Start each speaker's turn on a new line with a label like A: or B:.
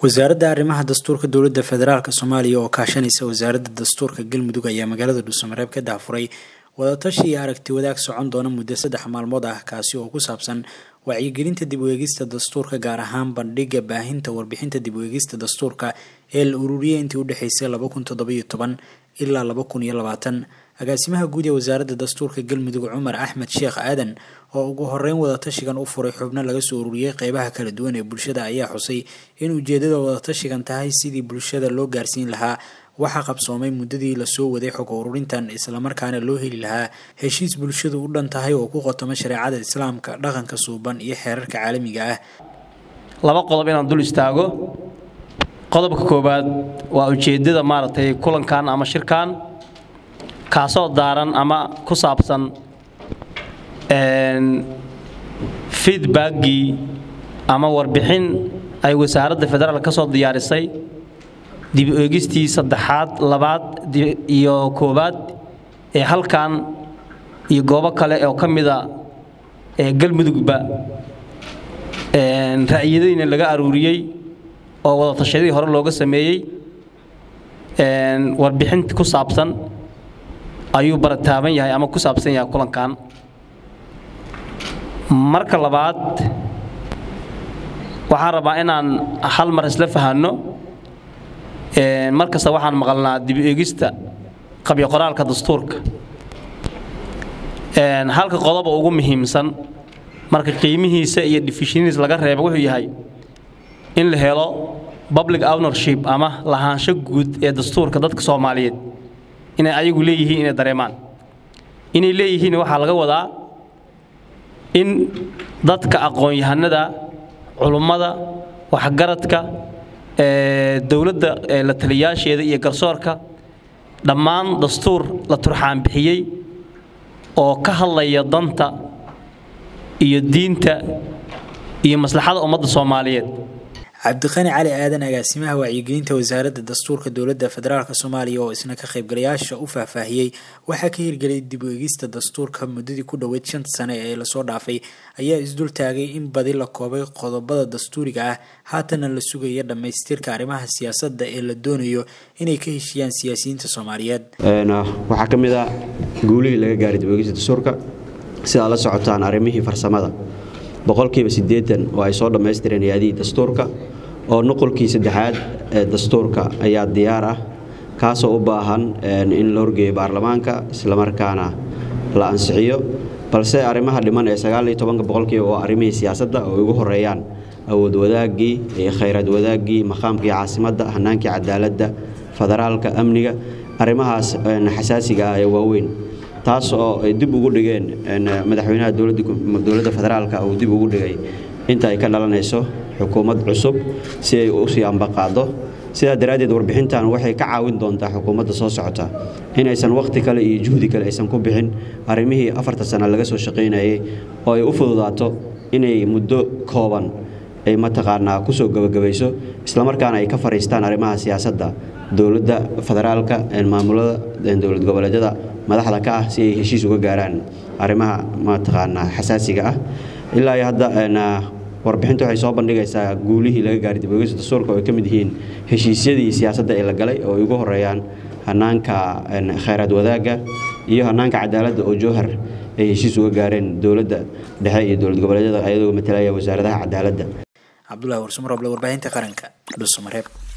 A: wasaaradda arrimaha dastuurka dowladda federaalk soomaaliya oo kaashanaysa wasaaradda dastuurka galmudug ayaa magaalada dhuusamareeb ka daafuray wadatashi iyo aragti wadaag socon doona muddo saddex maalmood ah kaasi oo ku saabsan wacyigelinta dib u eegista dastuurka gaar ahaan bandhiga baahinta warbixinta dib u eegista dastuurka ee la ururiyay intii u dhexeysay laba kun toddobiyo toban ilaa laba kun iyo labaatan agaasimaha guud ee wasaaradda dastuurka galmudug cumar axmed sheekh aadan oo ugu horeyn wadatashigan u furay xubno laga soo ururiyey qeybaha kala duwan ee bulshada ayaa xusay in ujeedada wadatashigan tahay sidii bulshada loo gaarsiin lahaa waxaa qabsoomay muddadii lasoo waday xog ururintan islamarkaana loo heli lahaa heshiis bulshadu u dhan tahay oo ku qotoma shareecada islaamka dhaqanka suuban iyo xeerarka caalamiga ah
B: laba qodob inaan dul istaago qodobka koowaad waa ujeeddada maaragtay kulankan ama shirkan kaasoo daaran ama ku saabsan feedbackgii ama warbixin ay wasaaradda federaal ka soo diyaarisay dib u eegistii saddexaad labaad iyo koowaad ee halkan iyo goobo kale oo ka mida ee galmudugba ra'yadayna laga aruuriyey oo wadatashyadii hore looga sameeyey warbixin ku saabsan ayuu barataaban yahay ama ku saabsan yahay kulankan marka labaad waxaan rabaa inaan hal mar isla fahanno mar kasta waxaan maqalnaa dib eegista qabyo qoraalka dastuurka halka qodoba ugu muhiimsan marka qiimihiisa iyo defishiniis laga reebo wuxuu yahay in la helo public ownership ama lahaansho guud ee dastuurka dadka soomaaliyeed inay ayagu leeyihiin inay dareemaan inay leeyihiin waxaa laga wadaa in dadka aqoon-yahanada culummada waxgaradka dowladda la taliyaasheeda iyo garsoorka dhammaan dastuur la turxaan bixiyey oo ka hadlaya danta iyo diinta iyo maslaxada ummadda soomaaliyeed
A: cabdiqani cali aadan agaasimaha wacyigelinta wasaaradda dastuurka dowladda federaalk soomaaliya oo isna ka qaybgalayaasha u faahfaahiyey waxaa ka hirgelay dib u eegista dastuurka muddadii ku dhoweyd shanta sane ee lasoo dhaafay ayaa isdul taagay in badi la koobay qodobada dastuuriga ah haatana la sugaya dhammaystirka arrimaha siyaasadda ee la doonayo inay ka heshiyaan siyaasiyiinta soomaaliyeed
C: waxaa ka mid ah guulihii laga gaaray dib u eegista dastuurka sidaa la socotaan arrimihii farsamada boqolkiiba siddeetan oo ay soo dhammaystireen hay-adihii dastuurka oo nuqulkii saddexaad ee dastuurka ayaa diyaar ah kaasoo u baahan in la horgeeyo baarlamaanka islamarkaana la ansixiyo balse arrimaha dhiman ee sagaaliyo tobanka boqolkiiba waa arrimihii siyaasadda oo ugu horeeyaan awood wadaaggii iyo khayraad wadaaggii maqaamkii caasimadda hanaankii cadaaladda federaalka amniga arrimahaas xasaasiga ah ee waaweyn taas oo ay dib ugu dhigeen madaxweynaha dowladda federaalka uu dib ugu dhigay inta ay ka dhalanayso xukuumad cusub si ay u sii ambaqaado sidaa daraaddeed warbixintan waxay ka caawin doontaa xukuumadda soo socota inaysan wakhti kale iyo juhdi kale aysan ku bixin arrimihii afarta sana laga soo shaqaynayay oo ay u fududaato inay muddo kooban ay mataqaanaa kusoo gebagabayso islamarkaana ay ka fariistaan arrimaha siyaasadda dowladda federaalka maamulada dowlad goboleedyada madaxda ka ah si ay heshiis uga gaaraan arrimaha mataqaanaa xasaasiga ah ilaa iyo hadda warbixinta waxay soo bandhigaysaa guulihii laga gaaray dibogeysta dastuurka oo ay ka mid yihiin heshiisyadii siyaasadda ee la galay oo ay ugu horeeyaan hanaanka khayraad wadaagga iyo hanaanka cadaaladda oo jowhar ay heshiis uga gaareen dowladda dhexe iyo dowlad goboleedyada ayadoo matalaya wasaaradaha cadaaladda
A: cabdulahi warsumaroble warbaahinta qaranka dhuusamareeb